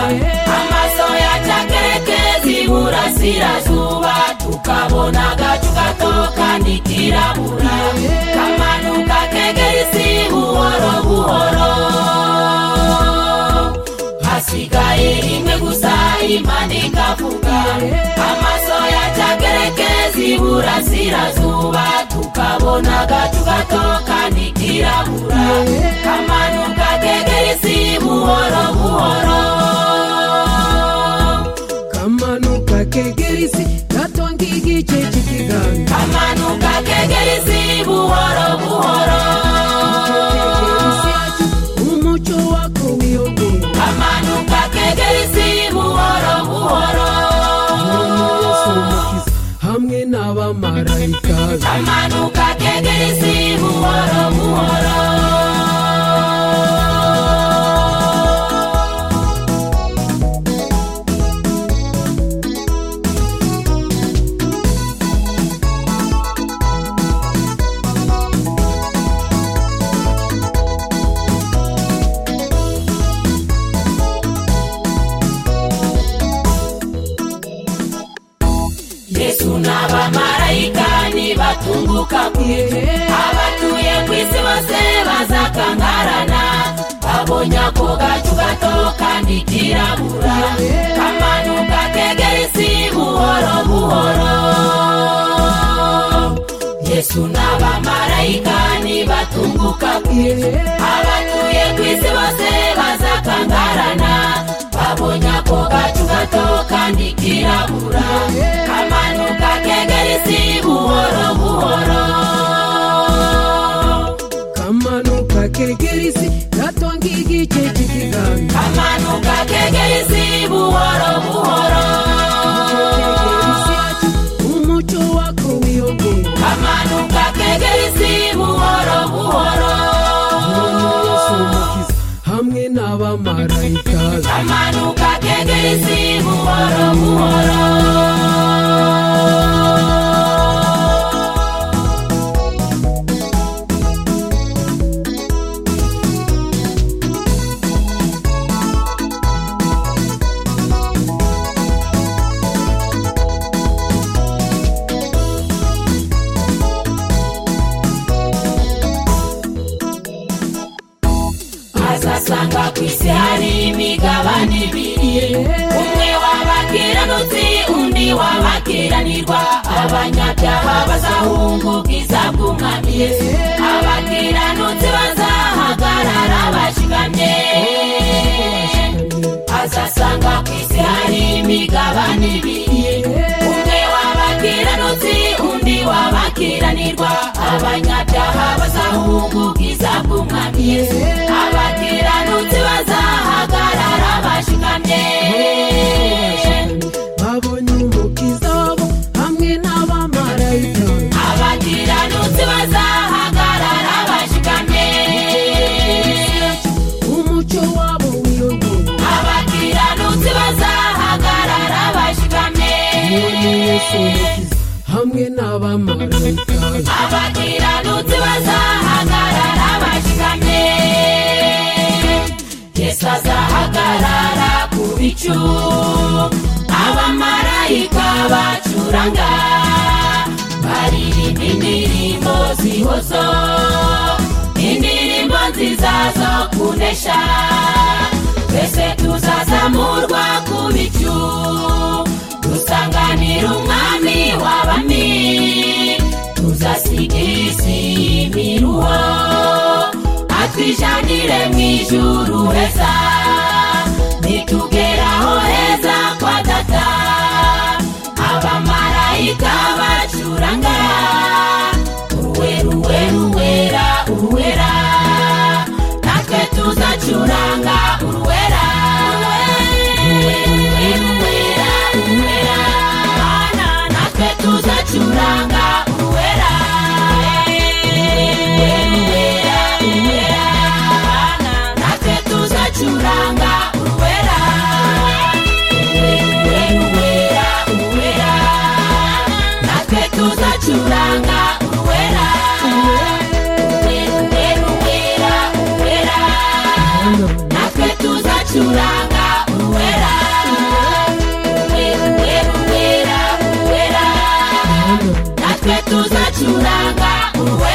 amasoya cyakerekezi burasirazuba tukabona agacu gatoka ntikirabura kamanuka kegera isi buhoro buhoro hasigaye rimwe gusa imana ikavuga amasoya cyakerekezi burasirazuba tukabona agacu gatoka ntikirabura kamanuka kegera isi buhoro buhoro kamanuka kegera isi gatonga igice cy'ikiganza kamanuka kegera isi buhoro buhoro kegera isi yacu umucyo wako wiyongera kamanuka kegera isi buhoro buhoro Yesu umukiza hamwe n'abamarayika be kamanuka kegera isi buhoro buhoro yesu n'abamarayika nibatunguka kure abatuye ku isi bose bazakangarana babonye ako gacu gato kandi kirabura kamanuka kegera isi buhoro buhoro yesu n'abamarayika nibatunguka kure abatuye ku isi bose bazakangarana babonye ako gacu gato kandi kirabura kamanuka kegera isi buhoro buhoro kamanuka kegera isi gatonga igice cy'ikiganza kamanuka kegera isi buhoro buhoro kegera isi yacu umucyo wako wiyongera kamanuka kegera isi buhoro buhoro Yesu umukiza hamwe n'abamarayika be kamanuka kegera isi buhoro buhoro azasanga ku isi hari imigabane ibiri umwe w'abakiranutsi undi w'abakiranirwa abanyabyaha bazahunga ubwiza bw'umwami yesu abakiranutsi bazahagarara bashikamye azasanga ku isi hari imigabane ibiri umwe w'abakiranutsi undi w'abakiranirwa abanyabyaha bazahunga ubwiza bw'umwami yesu abakiranutsi bazahagarara bashikamye babonye umukiza wabo hamwe n'abamarayika be abakiranutsi bazahagarara bashikamye umucyo wabo wiyongera abakiranutsi bazahagarara bashikamye Mwami Yesu umukiza hamwe n'abamarayika be abakiranutsi bazahagarara bashikamye yesu azahagarara ku bicu abamarayika bacuranga baririmba indirimbo zihozo indirimbo nziza zo kunesha twese tuzazamurwa ku bicu dusanganira umwami w'abami tuzasiga isi imiruho atwijanire mu ijuru heza nitugeraho heza kwa data abamarayika bacuranga uruwe ruwera uruwera natwe tuzacuranga uruwera uruwe ruwera uruwera mana natwe tuzacuranga uruwera uruwe ruwera uruwera mana natwe tuzacuranga uruwera uruwe ruwera uruwera natwe tuzacuranga uruwera uruwe ruwera uruwera natwe tuzacuranga uruwera tuzacuranga uwe